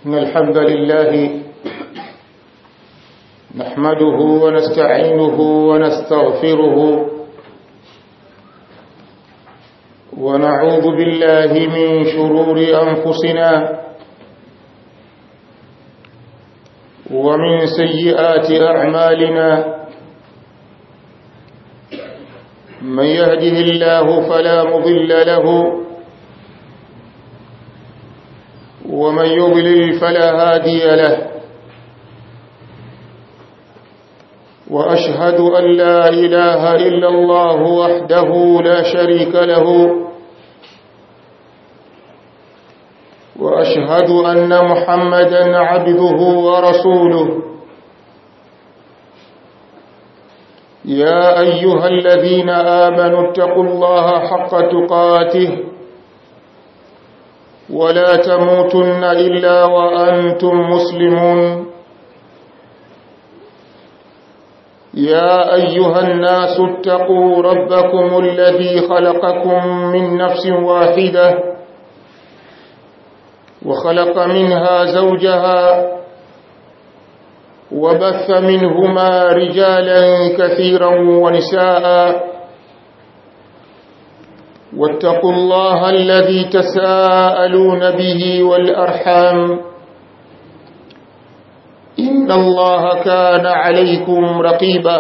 إن الحمد لله نحمده ونستعينه ونستغفره ونعوذ بالله من شرور أنفسنا ومن سيئات أعمالنا من يهده الله فلا مضل له ومن يضلل فلا هادي له وأشهد أن لا إله إلا الله وحده لا شريك له وأشهد أن محمدا عبده ورسوله يا أيها الذين آمنوا اتقوا الله حق تقاته ولا تموتن إلا وأنتم مسلمون يا أيها الناس اتقوا ربكم الذي خلقكم من نفس واحدة وخلق منها زوجها وبث منهما رجالا كثيرا ونساء واتقوا الله الذي تساءلون به والأرحام إن الله كان عليكم رقيبا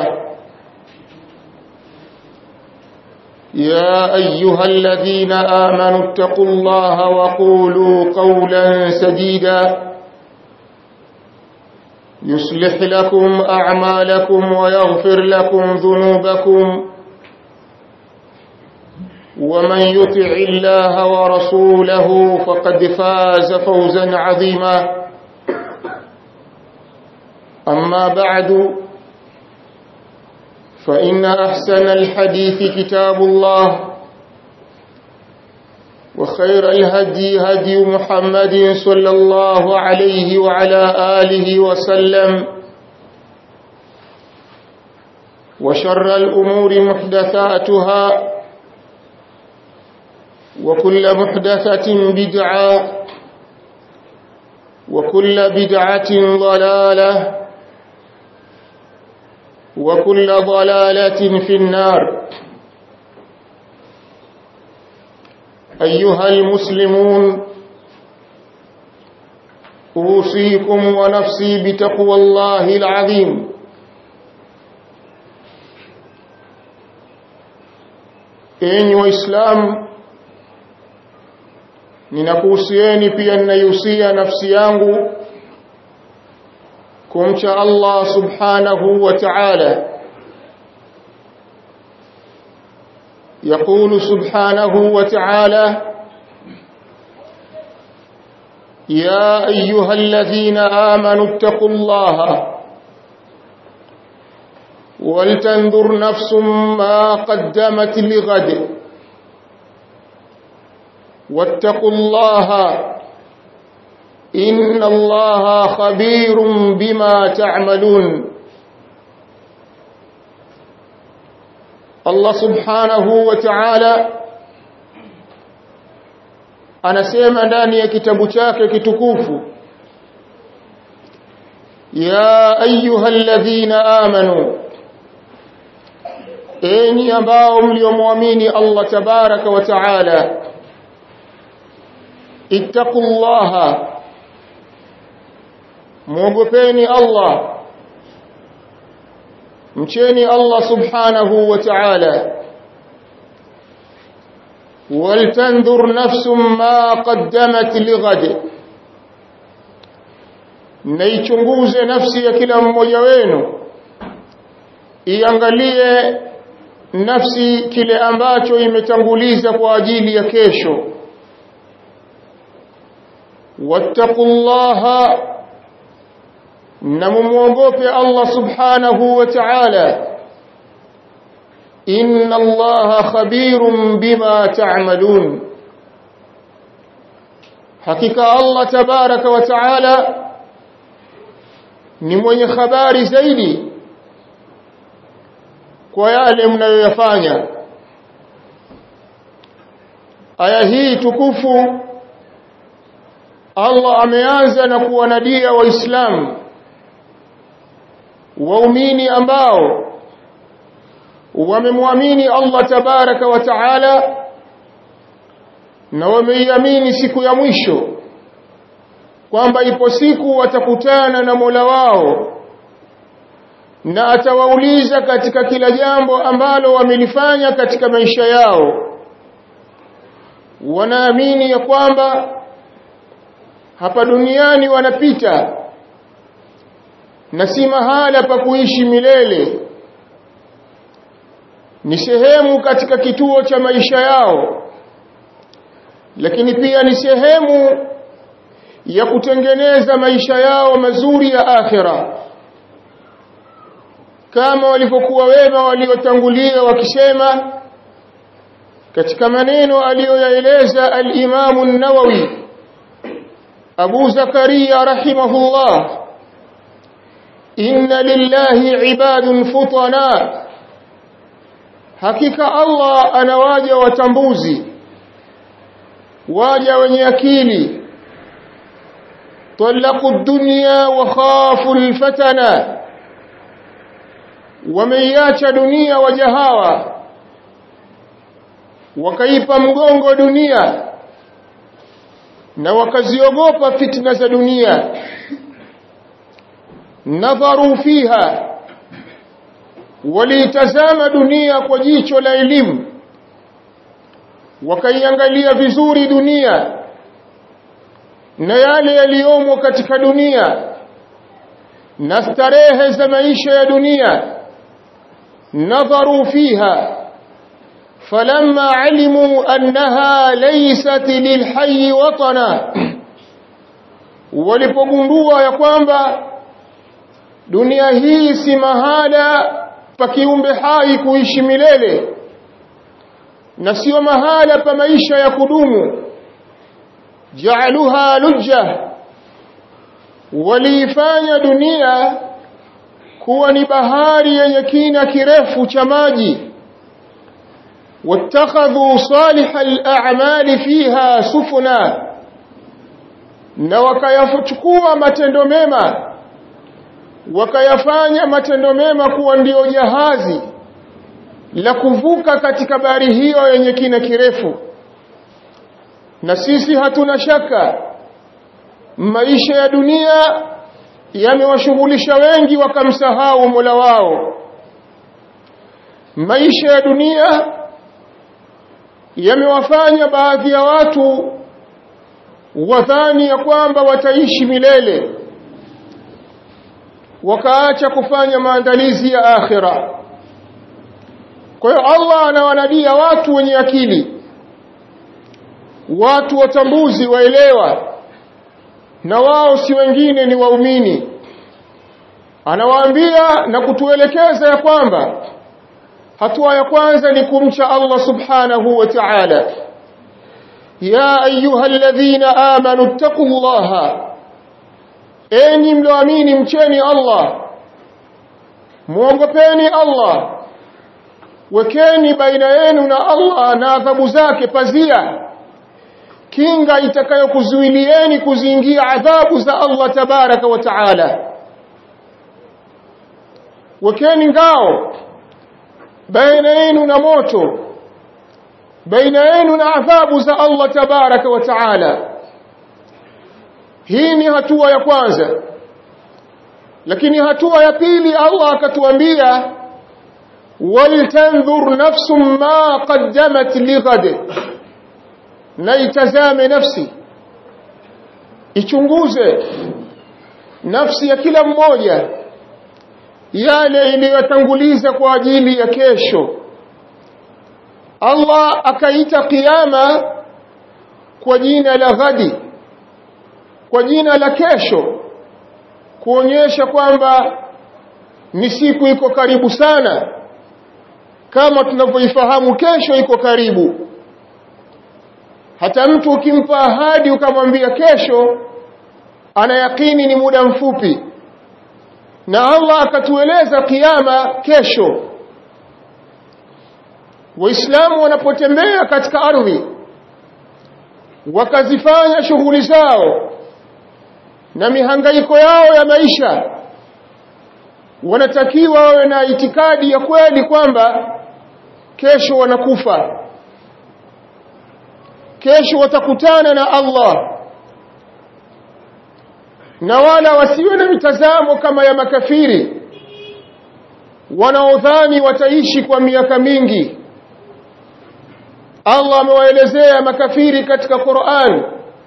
يا أيها الذين آمنوا اتقوا الله وقولوا قولا سديدا يصلح لكم أعمالكم ويغفر لكم ذنوبكم ومن يطع الله ورسوله فقد فاز فوزا عظيما أما بعد فإن أحسن الحديث كتاب الله وخير الهدي هدي محمد صلى الله عليه وعلى آله وسلم وشر الأمور محدثاتها وكل محدثة بدعة وكل بدعة ضلالة وكل ضلالة في النار أيها المسلمون أوصيكم ونفسي بتقوى الله العظيم enyi waislamu ninakuhusieni pia ninaihusia nafsi yangu kumcha Allah subhanahu wa ta'ala يقول سبحانه وتعالى يا أيها الذين آمنوا اتقوا الله ولتنظر نفس ما قدمت لغد واتقوا الله إن الله خبير بما تعملون Allah subhanahu wa ta'ala anasema ndani ya kitabu chake kitukufu ya ayyuhalladhina amanu enyi ambao mliomwamini Allah tabaraka wa ta'ala ittaqullaha muogopeni Allah mcheni Allah subhanahu wa ta'ala waltanzur nafsum ma qaddamat lighad naichunguze nafsi ya kila mmoja wenu iangalie nafsi kile ambacho imetanguliza kwa ajili ya kesho wattaqullaha na mumuogope Allah subhanahu wa ta'ala inna Allah khabirun bima ta'malun hakika Allah tabaraka wa ta'ala ni mwenye habari zaidi kwa yale mnayoyafanya aya hii tukufu Allah ameanza na kuwanadia waislamu waumini ambao wamemwamini Allah tabaraka wa taala na wameiamini siku ya mwisho kwamba ipo siku watakutana na Mola wao na atawauliza katika kila jambo ambalo wamelifanya katika maisha yao wanaamini ya kwamba hapa duniani wanapita na si mahala pa kuishi milele ni sehemu katika kituo cha maisha yao lakini pia ni sehemu ya kutengeneza maisha yao mazuri ya akhira kama walivyokuwa wema waliotangulia wakisema katika maneno aliyoyaeleza al-Imam an-Nawawi Abu Zakaria rahimahullah inna lillahi ibadun futana hakika Allah anawaja watambuzi waja wenye akili طلقوا الدنيا وخافوا الفتنة wameiacha dunia wajahawa wakaipa mgongo dunia na wakaziogopa fitna za dunia nadharu fiha waliitazama dunia kwa jicho la elimu wakaiangalia vizuri dunia na yale yaliyomo katika dunia na starehe za maisha ya dunia nadharu fiha falamma alimu annaha laysat lilhayy watana walipogundua ya kwamba dunia hii si mahala pa kiumbe hai kuishi milele na sio mahala pa maisha ya kudumu ja'aluha lujja waliifanya dunia kuwa ni bahari yenye kina kirefu cha maji wattakhadhu salih al-a'mali fiha sufuna na wakayachukua matendo mema wakayafanya matendo mema kuwa ndiyo jahazi la kuvuka katika bahari hiyo yenye kina kirefu na sisi hatuna shaka maisha ya dunia yamewashughulisha wengi wakamsahau Mola wao maisha ya dunia yamewafanya baadhi ya watu wadhani ya kwamba wataishi milele wakaacha kufanya maandalizi ya akhira kwa hiyo Allah anawanadia watu wenye akili watu watambuzi waelewa na wao si wengine ni waumini anawaambia na kutuelekeza ya kwamba hatua ya kwanza ni kumcha Allah subhanahu wa ta'ala ya ayyuhalladhina amanu taqullaha enyi mlioamini mcheni Allah muogopeni Allah wekeni baina yenu na Allah na adhabu zake pazia kinga itakayokuzuilieni kuziingia adhabu za Allah tabaraka wa taala wekeni ngao baina yenu na moto baina yenu na adhabu za Allah tabaraka wa taala hii ni hatua ya kwanza lakini hatua ya pili Allah akatuambia waltanzur nafsum ma qaddamat lighad na itazame nafsi ichunguze nafsi ya kila mmoja yale iliyotanguliza kwa ajili ya kesho Allah akaita kiyama kwa jina la ghadi kwa jina la kesho kuonyesha kwamba ni siku iko karibu sana kama tunavyoifahamu kesho iko karibu hata mtu ukimpa ahadi ukamwambia kesho ana yakini ni muda mfupi na Allah akatueleza kiyama kesho waislamu wanapotembea katika ardhi wakazifanya shughuli zao na mihangaiko yao ya maisha wanatakiwa wawe na itikadi ya kweli kwamba kesho wanakufa kesho watakutana na Allah na wala wasiwe na mitazamo kama ya makafiri wanaodhani wataishi kwa miaka mingi Allah amewaelezea makafiri katika Qur'an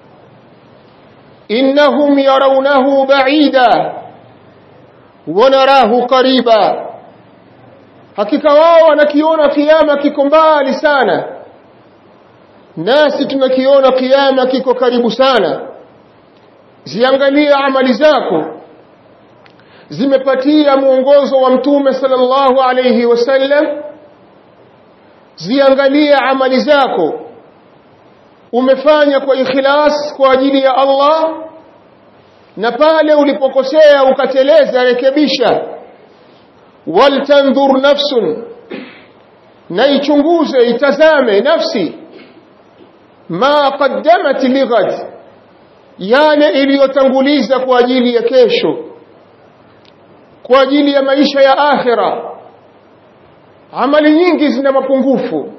innahum yarawnahu ba'ida wa narahu qariba hakika wao wanakiona kiyama kiko mbali sana nasi tunakiona kiyama kiko karibu sana ziangalie amali zako zimepatia mwongozo wa mtume sallallahu alayhi wasallam ziangalie amali zako umefanya kwa ikhlas kwa ajili ya Allah na pale ulipokosea ukateleza rekebisha waltandhur nafsun na ichunguze itazame nafsi ma qaddamat lighad yale iliyotanguliza kwa ajili ya kesho kwa ajili ya maisha ya akhira amali nyingi zina mapungufu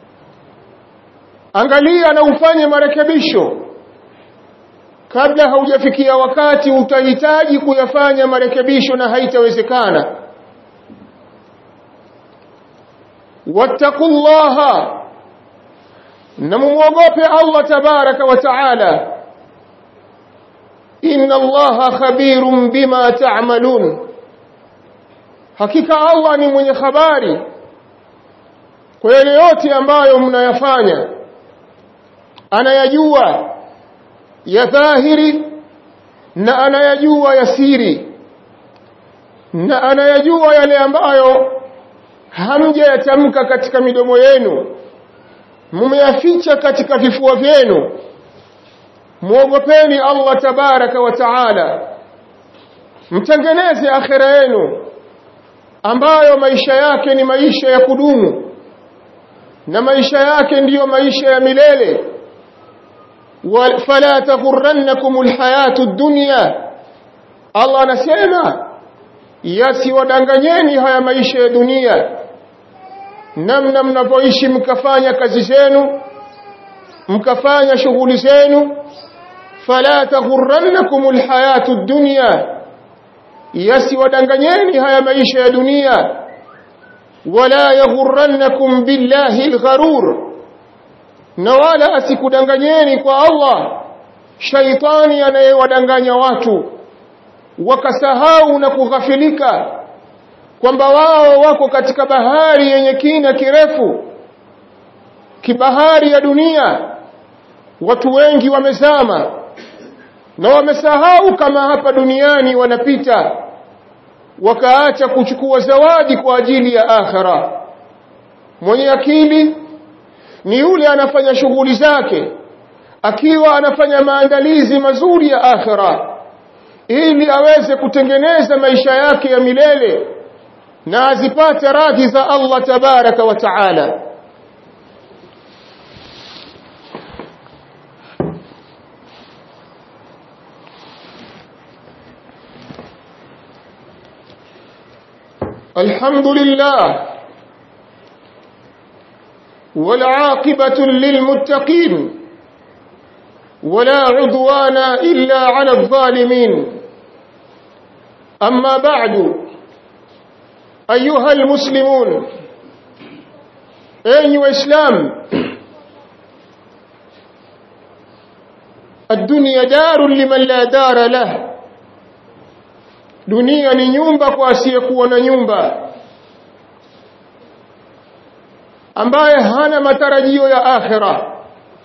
angalia na ufanye marekebisho kabla haujafikia wakati utahitaji kuyafanya marekebisho na haitawezekana wattaqullaha na mumwogope Allah tabaraka wa taala inna allaha khabirun bima ta'malun hakika Allah ni mwenye habari kwa yale yote ambayo mnayafanya anayajua ya dhahiri na anayajua ya siri na anayajua yale ambayo hamjayatamka katika midomo yenu mumeyaficha katika vifua vyenu muogopeni Allah tabaraka wa taala mtengeneze akhira yenu ambayo maisha yake ni maisha ya kudumu na maisha yake ndiyo maisha ya milele fala taghurrannakum alhayatu dunya Allah anasema yasiwadanganyeni haya maisha ya dunia namna mnapoishi mkafanya kazi zenu mkafanya shughuli zenu fala taghurrannakum alhayatu dunya yasiwadanganyeni haya maisha ya dunia wala yaghurrannakum billahi algharur na wala asikudanganyeni kwa Allah shaitani anayewadanganya watu wakasahau na kughafilika kwamba wao wako katika bahari yenye kina kirefu kibahari ya dunia watu wengi wamezama na wamesahau kama hapa duniani wanapita wakaacha kuchukua zawadi kwa ajili ya akhira mwenye akili ni yule anafanya shughuli zake akiwa anafanya maandalizi mazuri ya akhira ili aweze kutengeneza maisha yake ya milele na azipate radhi za Allah tabaraka wa taala الحمد لله والعاقبة للمتقين ولا عدوان إلا على الظالمين أما بعد أيها المسلمون أيها الإسلام الدنيا دار لمن لا دار له dunia ni nyumba kwa asiyekuwa na nyumba ambaye hana matarajio ya akhira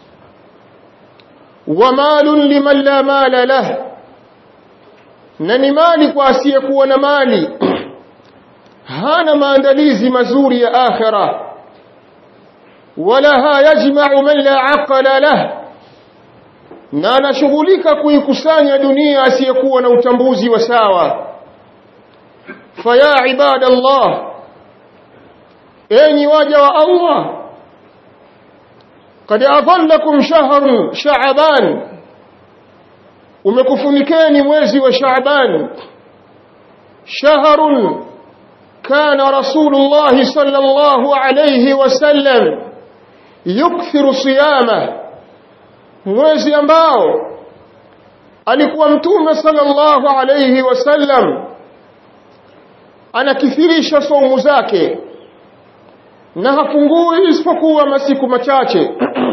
wa malun liman la mala lah na ni mali kwa asiyekuwa na mali hana maandalizi mazuri ya akhira walaha yajma'u man la aqla lah na anashughulika kuikusanya dunia asiyekuwa na utambuzi wa sawa faya ibadallah enyi waja wa Allah قد أظلكم شهر شعبان umekufunikeni mwezi wa Shaaban shahrun kana rasulullah sallallahu alayhi wasallam yukthiru siyama mwezi ambao alikuwa mtume sallallahu alayhi wasallam anakithirisha saumu zake na hafungui isipokuwa masiku machache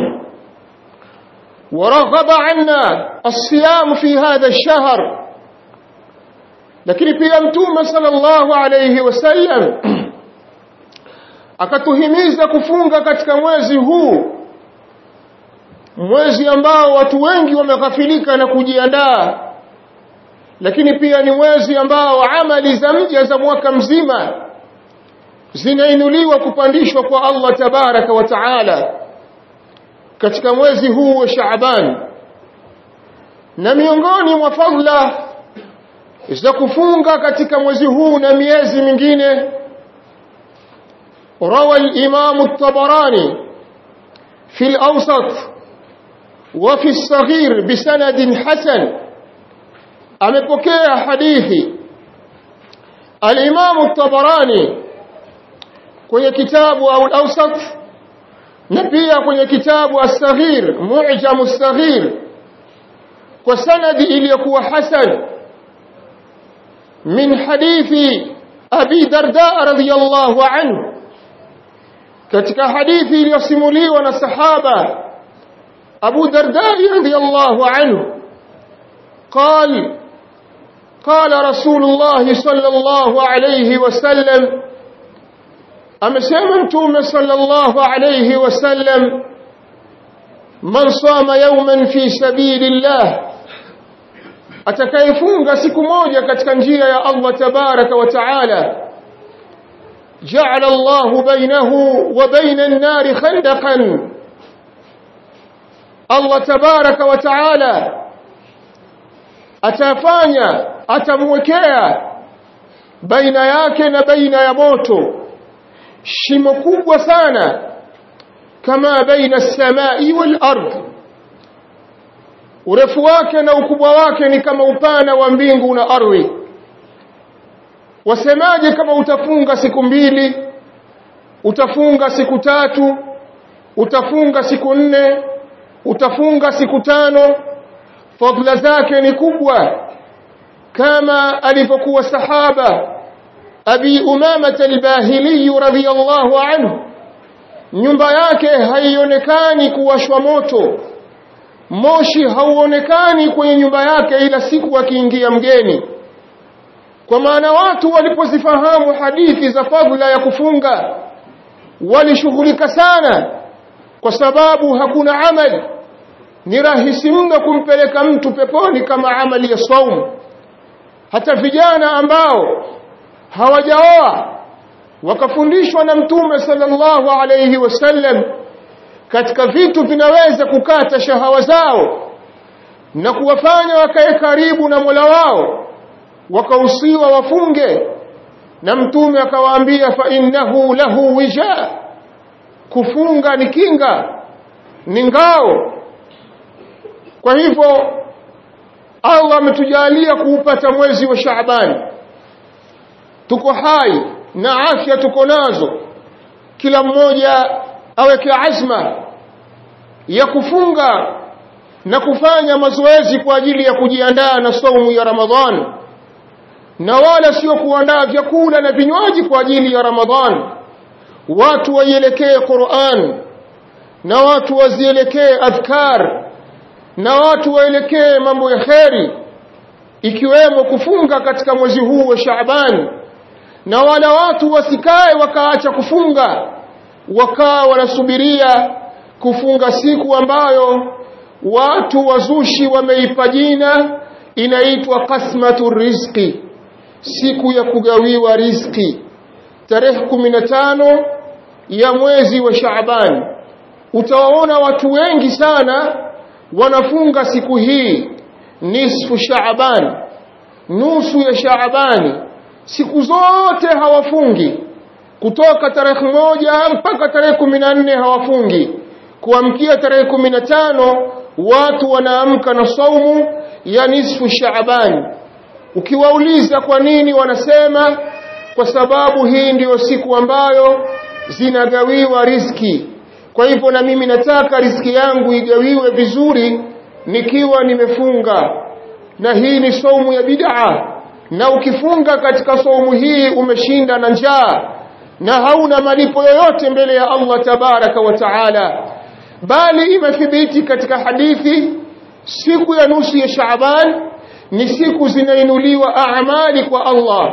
ورغب عنا الصيام في هذا الشهر lakini pia mtume sallallahu alayhi wasallam akatuhimiza kufunga katika mwezi huu mwezi ambao watu wengi wameghafilika na kujiandaa lakini pia ni mwezi ambao amali za mja za mwaka mzima zinainuliwa kupandishwa kwa Allah tabaraka wa taala katika mwezi huu wa Shaaban na miongoni mwa fadla za kufunga katika mwezi huu na miezi mingine روى الإمام الطبراني في الأوسط وفي الصغير بسند حسن أمبكي حديثي الإمام الطبراني كي كتاب أو الأوسط نبيا كي كتاب الصغير معجم الصغير وسند إليكو حسن من حديث أبي درداء رضي الله عنه katika hadithi iliyosimuliwa na sahaba Abu Darda radhiyallahu anhu قال قال رسول الله صلى الله عليه وسلم amesema mtume صلى الله عليه وسلم man sama yawman fi sabilillah atakayefunga siku moja katika njia ya Allah tabaraka wa taala جعل الله بينه وبين النار خندقا الله تبارك وتعالى atafanya atamwekea baina yake na baina ya moto shimo kubwa sana kama baina samai wal ard urefu wake na ukubwa wake ni kama upana wa mbingu na ardhi wasemaje kama utafunga siku mbili utafunga siku tatu utafunga siku nne utafunga siku tano fadhila zake ni kubwa kama alivyokuwa sahaba abi umama al-bahili radhiyallahu anhu nyumba yake haionekani kuwashwa moto moshi hauonekani kwenye nyumba yake ila siku akiingia mgeni kwa maana watu walipozifahamu hadithi za fadhila ya kufunga walishughulika sana kwa sababu hakuna amali ni rahisi mno kumpeleka mtu peponi kama amali ya saumu hata vijana ambao hawajaoa wakafundishwa na mtume sallallahu alayhi wasallam katika vitu vinaweza kukata shahawa zao na kuwafanya wakae karibu na Mola wao wakausiwa wafunge na mtume akawaambia fa innahu lahu wija kufunga ni kinga ni ngao kwa hivyo Allah ametujalia kuupata mwezi wa Shaaban tuko hai na afya tuko nazo kila mmoja aweke azma ya kufunga na kufanya mazoezi kwa ajili ya kujiandaa na saumu ya Ramadhani na wala sio kuandaa vyakula na vinywaji kwa ajili ya Ramadhan watu waielekee Qur'an na watu wazielekee adhkar na watu waelekee mambo ya kheri ikiwemo kufunga katika mwezi huu wa Shaaban na wala watu wasikae wakaacha kufunga wakaa wanasubiria kufunga siku ambayo watu wazushi wameipa jina inaitwa qasmatu rizqi siku ya kugawiwa riziki tarehe 15 ya mwezi wa Shaaban utawaona watu wengi sana wanafunga siku hii nisfu Shaaban nusu ya Shaabani siku zote hawafungi kutoka tarehe moja mpaka tarehe 14 hawafungi kuamkia tarehe 15 watu wanaamka na saumu ya nisfu Shaaban ukiwauliza kwa nini wanasema kwa sababu hii ndiyo siku ambayo zinagawiwa riski kwa hivyo na mimi nataka riski yangu igawiwe vizuri nikiwa nimefunga na hii ni saumu ya bid'a na ukifunga katika saumu hii umeshinda na njaa na hauna malipo yoyote mbele ya Allah tabaraka wa taala bali imethibiti katika hadithi siku ya nusu ya Shaaban ni siku zinainuliwa amali kwa Allah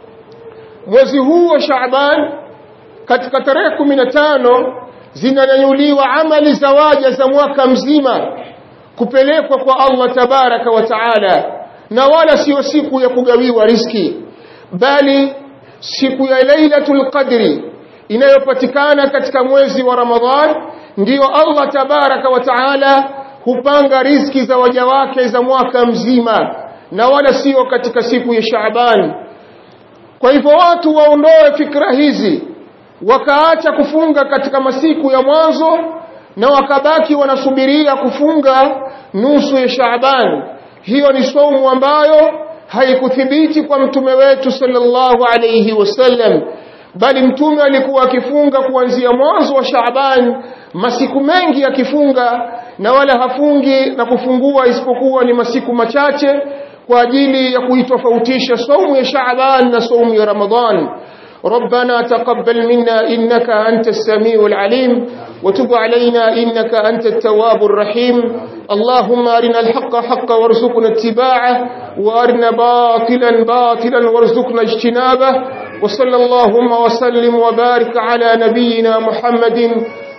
mwezi huu wa Shaaban katika tarehe 15 zinanyanyuliwa amali za waja za mwaka mzima kupelekwa kwa Allah tabaraka wa taala na wala sio siku ya kugawiwa riski bali siku ya Lailatul Qadri inayopatikana katika mwezi wa Ramadhan ndiyo Allah tabaraka wa taala hupanga riski za waja wake za mwaka mzima na wala sio katika siku ya Shaaban kwa hivyo watu waondoe fikra hizi wakaacha kufunga katika masiku ya mwanzo na wakabaki wanasubiria kufunga nusu ya Shaaban hiyo ni saumu ambayo haikuthibiti kwa mtume wetu sallallahu alayhi wasallam bali mtume alikuwa akifunga kuanzia mwanzo wa Shaaban masiku mengi akifunga na wala hafungi na kufungua isipokuwa ni masiku machache kwa ajili ya kuitofautisha saumu ya Shaaban na saumu ya Ramadhan ربنا تقبل منا إنك أنت السميع العليم وتب علينا إنك أنت التواب الرحيم اللهم أرنا الحق حقا وارزقنا اتباعه وأرنا باطلا باطلا وارزقنا اجتنابه وصلى اللهم وسلم وبارك على نبينا محمد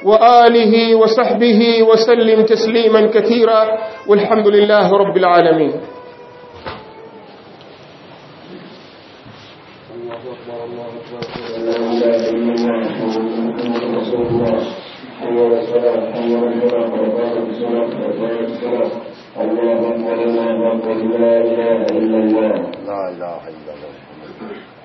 وآله وصحبه وسلم تسليما كثيرا والحمد لله رب العالمين اللهم لا اله الا الله لا اله الا الله